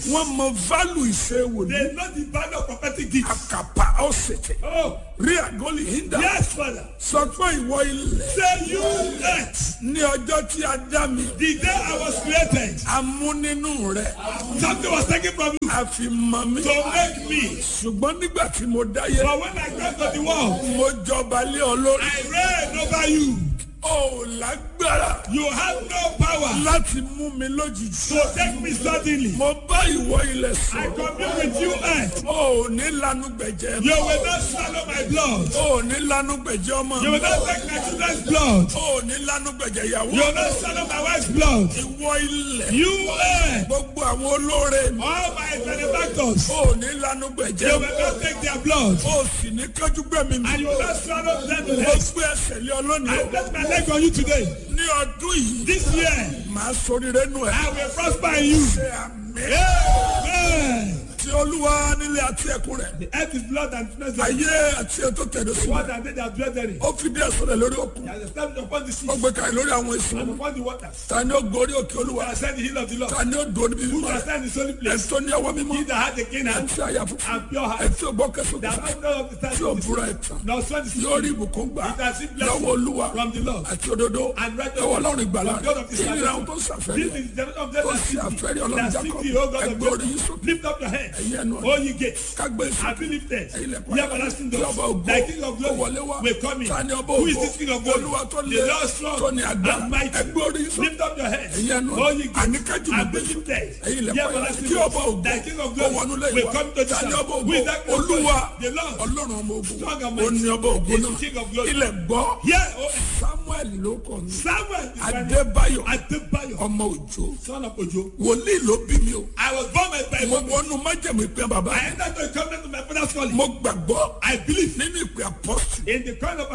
prophets. wọ́n mọ value ìṣe wòlíì They know the value of prophetic gifts. àkàpà ọ̀sẹ̀tẹ̀ Oh, rí àgọ́lì hinda yes, Father. sọ pé ìwọ ilẹ̀ Say you earth. ní ọjọ́ tí a dá mi The day I was created, a mú nínú rẹ̀ something was taken from you a fi mọ mi to make me. ṣùgbọ́n nígbà tí mo dáyé But when I got to the world, mo jọba lé ọ lórí I reign over you. ó lágbára You have no power láti mú mi lójijì to take me suddenly. mo bá ìwọ ilẹ̀ I sọ commune with you, earth. ó ní lanu gbẹ̀jẹ̀ You will not swallow my blood. ó ní lanu gbẹ̀jẹ̀ ọmọ You will not take my children's blood. ó ní lanu gbẹ̀jẹ̀ ìyàwó You will not swallow my wife's blood. ìwọ ilẹ̀ You earth. gbogbo àwọn olóore mi All my benefactors. ó ní lanu You gbẹ̀jẹ̀ will not take their blood. ó sì ní kájú gbẹ̀mí mi And you will not swallow them to mo hate. gbé ẹsẹ̀ lé ọ lónìí I o place my leg on you today. ní ọdún yìí This year, màá sọríire nù ẹ I will prosper in you. ṣe àmì Amen. tí olúwa nílé àti ẹkún rẹ̀ The earth is blood and flesh. The ayé àti ètò tẹ̀lé sí water and they that dwell therein. ó fi díẹ̀ sọ̀rọ̀ lórí òkun He has established upon the sea ó gbé kalẹ̀ lórí àwọn èso and upon the waters. ta ni ó gorí òkè olúwa He has said the hill of the Lord. ta ni ó dùn níbi Who mímọ́ shall rẹ̀ stand in his holy place? ẹ̀sọ́ ní ọwọ́ mímọ́ He that had the king and ẹ̀tí àyà funfun and pure heart. ẹ̀tí ògbọ́ kẹsàn That kẹsàn has none of the time tí ò búra ẹ̀tàn Now sweat is yóò rí ìbùkún gbà It has been blessed lọ́wọ́ olúwa from the Lord. àti òdodo And righteousness lọ́wọ́ ọlọ́run ìgbàlá from God of his rẹ̀ ìlera salvation. ohun tó This sàfẹ́rẹ́ is the generation of them ó that sì seek àfẹ́rí thee. ọlọ́run That jákọ́ seek thee, O God of ẹgbẹ́ orí yín Jacob. sókè Lift up your head. ẹ̀yin ẹnu O ye gates. kágbé And sókè be lifted. ẹ̀yin lẹ̀kọ́ Ye everlasting tí doors. ọba ògo Thy king of ó wọlé wá glory will come in. ta ni ọba Who is ògo this king of glory? olúwa tó The lé Lord strong tó ní agbára and mighty. ẹgbẹ́ orí yín sókè Lift up your head. ẹ̀yin ẹnu O ye gates. àníkájú mi And gbé be sókè lifted. ẹ̀yin Ye lẹ̀kọ́ everlasting kí ọba doors. ògo Thy king of ó glory wọnú will lẹ́yìn come wa to ta ni ọba Who is that ògo king of glory? olúwa The Lord. ọlọ́run ọmọ ogun Strong and ó ní mighty. ọba ògo Is the náà king of glory. ilẹ̀ gbọ́ Yeah, oh, samuel ló kọ mi Samuel is my name. adébáyọ̀ Adebayo, ọmọ òjò son of Ojo. wòlíì ló bí mi o I was born by by mo wọnú májèmú ìpín bàbá I entered the covenant of my father's calling. mo gbàgbọ́ I believe nínú ìpín apọ́sù in the crown of